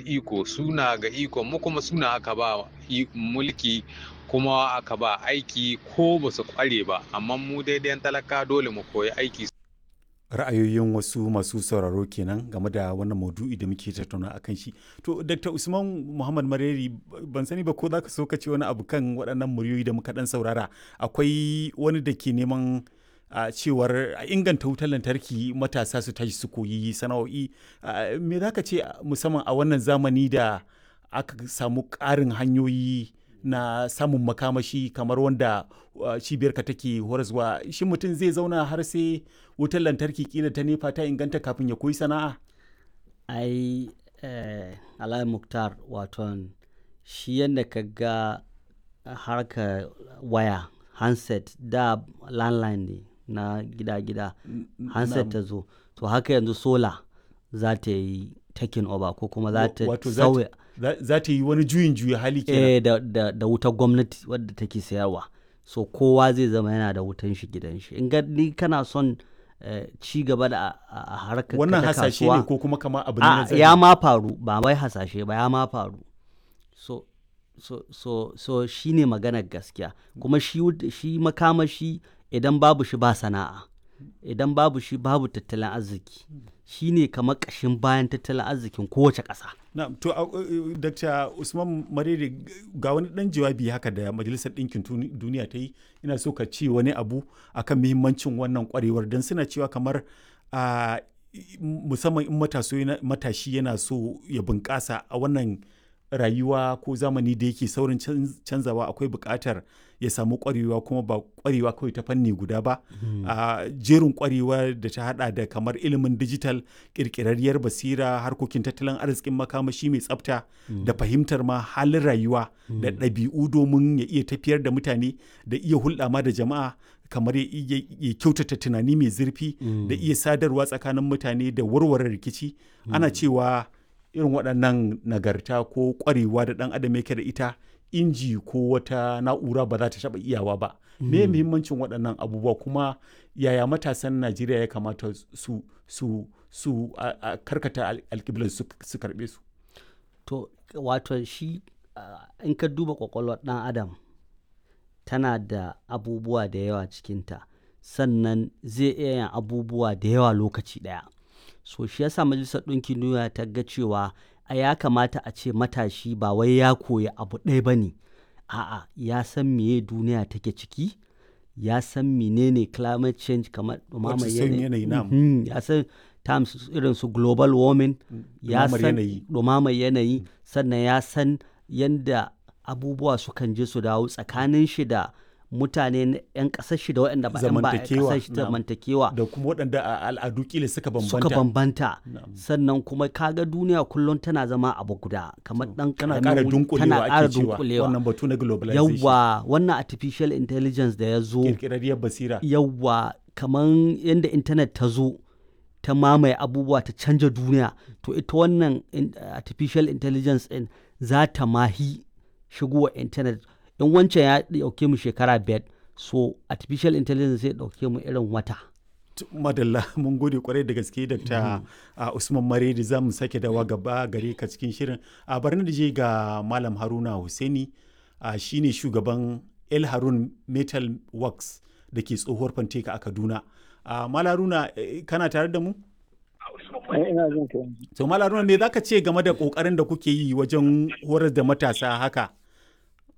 iko suna ga iko mu kuma suna aka ba mulki kuma aka ba aiki ko ba su kware ba amma mu daidai talaka dole mu koyi aiki ra'ayoyin wasu masu sauraro kenan game da wannan maudu'i da muke tattauna a kan shi to dr usman muhammad mareri ban sani ba ko za ka so ka ce wani abu kan waɗannan muryoyi da muka ɗan saurara akwai wani da ke neman a cewar a inganta wutar lantarki matasa su tashi su koyi sana'o'i me za ka ce musamman a wannan zamani da aka samu ƙarin hanyoyi na samun makamashi kamar wanda cibiyarka take horaswa shi mutum zai zauna har sai wutar lantarki kila ta nefa ta inganta kafin ya koyi sana'a ai eh, alayi muktar waton shi yadda ka ga harka waya handset da landline ne na gida-gida handset ta zo to haka yanzu sola za ta yi taking over ko kuma za ta sauya za ta yi wani juyin juya hali kenan eh, da, da, da wutar gwamnati wadda take sayarwa so kowa zai zama yana da wutan shi gidan shi in ni kana son eh, ci gaba da a harkar wannan hasashe ne ko kuma kama abu ne na ya ma faru ba wai hasashe ba ya ma faru so so so so shine maganar gaskiya kuma shi shi makamashi idan babu shi ba sana'a idan babu shi babu tattalin arziki shi ne kamar ƙashin bayan tattalin arzikin kowace ƙasa. na to uh, dr usman marere ga wani ɗan jawabi haka da majalisar ɗinkin duniya ta yi ina so ka ce wani abu akan muhimmancin wannan ƙwarewar don suna cewa kamar uh, musamman in matashi yana so ya bunƙasa a wannan rayuwa ko zamani da yake saurin canzawa akwai buƙatar ya samu ƙwarewa kuma ba ƙwarewa kawai ta fanni guda ba a jerin ƙwarewa da ta hada da kamar ilimin digital ƙirƙirarriyar basira harkokin tattalin arzikin makamashi mai tsafta da fahimtar ma halin rayuwa da ɗabi'u domin ya iya tafiyar da mutane da iya hulɗa ma da jama'a kamar ya kyautata tunani mai zurfi da iya sadarwa tsakanin mutane da warware rikici ana cewa irin waɗannan nagarta ko ƙwarewa da ɗan adam yake da ita inji ko wata na'ura ba za ta taɓa iyawa ba me muhimmancin waɗannan abubuwa kuma yaya matasan najeriya ya kamata su su su a karkata alƙiblar su karɓe su to wato shi in ka duba ƙwaƙwalwar ɗan adam tana da abubuwa da yawa cikinta sannan zai iya yin abubuwa da yawa lokaci ɗaya so shi yasa majalisar ɗinkin duniya ta ga cewa a ya kamata a ce matashi ba wai ya koya abu ɗaya ba ne a'a ya san meye duniya take ciki ya san menene climate change kamar ɗumamar yanayi ya san terms irin su global warming ya san ɗumamar yanayi sannan ya san yadda abubuwa sukan je su dawo tsakanin shi da mutane 'yan ƙasar shi da waɗanda ba 'yan ba ƙasar shi zamantakewa da kuma waɗanda a al'adu kila suka bambanta suka bambanta sannan kuma kaga duniya kullum tana zama abu guda kamar dan tana ƙara dunkulewa ake cewa wannan batu na globalization yawa wannan artificial intelligence da ya zo kirkirarriyar basira yawa kamar yadda internet ta zo ta mamaye abubuwa ta canja duniya to ita wannan artificial intelligence din za ta mahi shigowa internet in wancan ya dauke mu shekara biyar so artificial intelligence zai dauke mu irin wata madalla mun gode kwarai da gaske dr usman maredi za mu sake dawa gaba gare ka cikin shirin a barna da je ga malam haruna husaini shine shugaban el harun metal works da ke tsohuwar fanteka a kaduna malam haruna kana tare da mu to malam haruna me zaka ce game da kokarin da kuke yi wajen horar da matasa haka